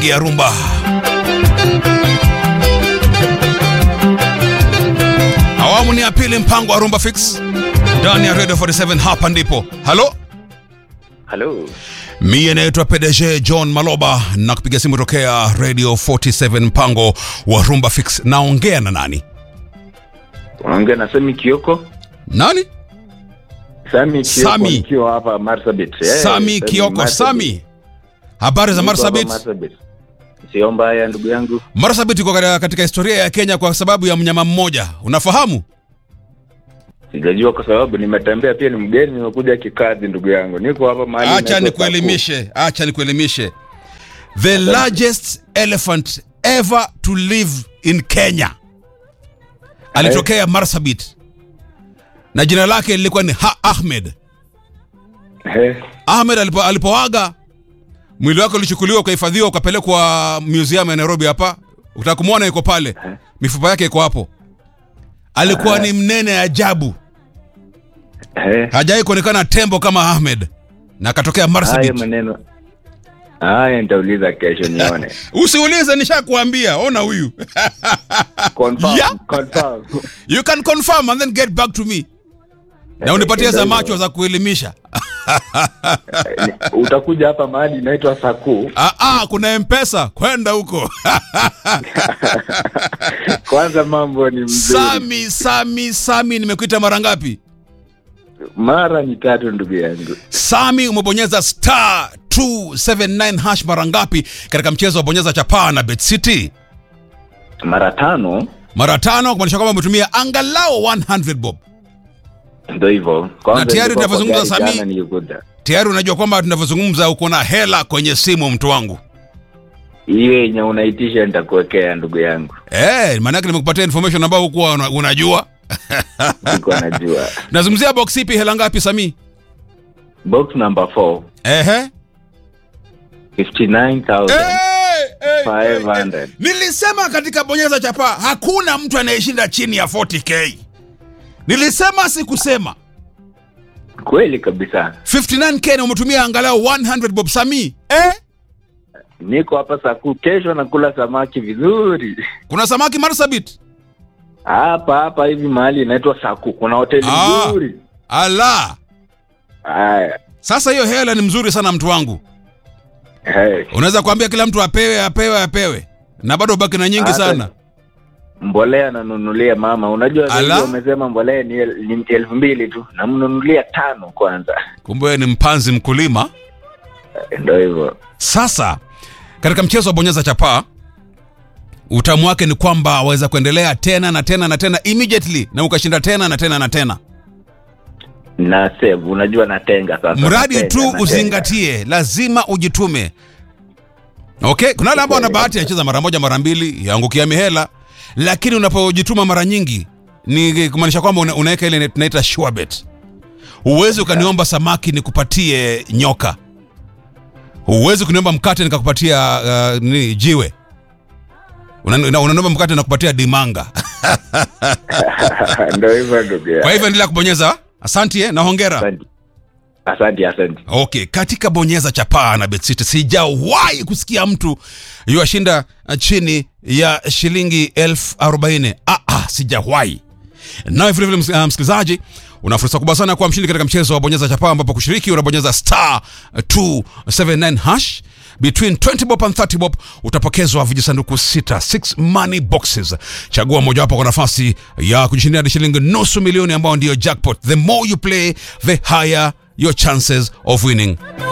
ya rumba. Awamu ni ya pili, mpango wa rumba fix ndani ya Radio 47. Hapa ndipo halo Halo, Mie naitwa PDG John Maloba na kupiga simu tokea Radio 47 mpango wa Rumba Fix. Naongea na nani? unaongea na Sami Kioko. Nani? Sami Kioko Sami. nikiwa hapa Marsabit. Eh, Sami Kioko. Marsabit. Sami, habari za Niko hapa Marsabit? Marsabit. Sio mbaya ndugu yangu. Marsabit iko katika- katika historia ya Kenya kwa sababu ya mnyama mmoja, unafahamu? Sijajua kwa sababu nimetembea pia, ni mgeni, nimekuja kikazi ndugu yangu. Niko hapa mahali. Acha inaitwa nikuelimishe, acha nikuelimishe. The largest elephant ever to live in Kenya alitokea Marsabit na jina lake lilikuwa ni ha Ahmed. Saku. Eh, Ahmed alipo, alipoaga mwili wake ulichukuliwa ukahifadhiwa ukapelekwa museum ya Nairobi hapa. Ukitaka kumwona yuko pale, mifupa yake iko hapo. Alikuwa ni mnene ajabu, eh. hajawahi kuonekana tembo kama Ahmed, na akatokea Haya Marsabit. maneno. Haya nitauliza kesho nione. Usiulize, nishakuambia. Ona huyu Confirm, Yeah. confirm. you can confirm and then get back to me na unipatie za macho za kuelimisha. Ni- Utakuja hapa mahali inaitwa Saku. Ah, ah, kuna mpesa kwenda huko Kwanza mambo ni mzuri. Sami, Sami, Sami, nimekuita mara ngapi? Mara ni tatu ndugu yangu. Sami, umebonyeza star 279 hash mara ngapi katika mchezo wa bonyeza chapaa na Bet City? Mara tano Mara tano, kumaanisha kwamba umetumia angalau 100 bob. Ndio hivyo. Kwanza Na tayari nilikuwa kwa tunavyozungumza, gari Sami- jana nilikuja. Tayari unajua kwamba tunavyozungumza uko na hela kwenye simu, mtu wangu. Hiyo yenye unaitisha nitakuwekea ndugu yangu. Eh, maana yake nimekupatia information ambayo hukuwa una- unajua. Niko najua. Nazungumzia box ipi, hela ngapi Sami? Box number 4, Ehe. 59,500. Eh, eh, eh, eh. Nilisema katika bonyeza chapa hakuna mtu anayeshinda chini ya 40k. Nilisema sikusema. Kweli kabisa. 59k na umetumia angalau 100 bob Sami. Eh? Niko hapa Saku, kesho nakula samaki vizuri. Kuna samaki Marsabit? Hapa hapa hivi mahali inaitwa Saku. Kuna hoteli Ah. nzuri. Ala. Haya. Sasa hiyo hela ni mzuri sana mtu wangu. Hey. Unaweza kuambia kila mtu apewe apewe apewe. Na bado baki na nyingi Hata- sana. Mbolea nanunulia mama. Unajua Ala. zaidi wamesema mbolea ni, el, ni elfu mbili tu. Namnunulia tano kwanza. Kumbe wewe ni mpanzi mkulima. Ndio hivyo. Sasa katika mchezo wa bonyeza chapaa utamu wake ni kwamba waweza kuendelea tena na tena na tena immediately na ukashinda tena na tena na tena, Na save, unajua natenga sasa. mradi Natenga, tu natenga. uzingatie, lazima ujitume. Okay, kuna wale ambao wana bahati ya cheza mara moja mara mbili yaangukia mihela, lakini unapojituma mara nyingi ni kumaanisha kwamba una, unaweka ile tunaita sure bet. Huwezi ukaniomba samaki nikupatie nyoka, huwezi kuniomba mkate nikakupatia uh, ni jiwe Una- una- unaniomba mkate nakupatia dimanga. Ndio hivyo ndugu yangu. Kwa hivyo endelea kubonyeza. Asante eh, na hongera. Asante. Asante, asante. Okay, katika bonyeza chapaa na BetCity sijawahi kusikia mtu yuashinda uh, chini ya shilingi elfu arobaini. Ah, ah, sijawahi. Nawe vilevile ms- uh, msikilizaji, una fursa kubwa sana kuwa mshindi katika mchezo wa bonyeza chapaa, ambapo kushiriki unabonyeza star 279 hash between 20 bob and 30 bob utapokezwa vijisanduku sita 6 money boxes. Chagua mojawapo kwa nafasi ya kujishindia hadi shilingi nusu milioni, ambao ndiyo jackpot. The more you play, the higher your chances of winning.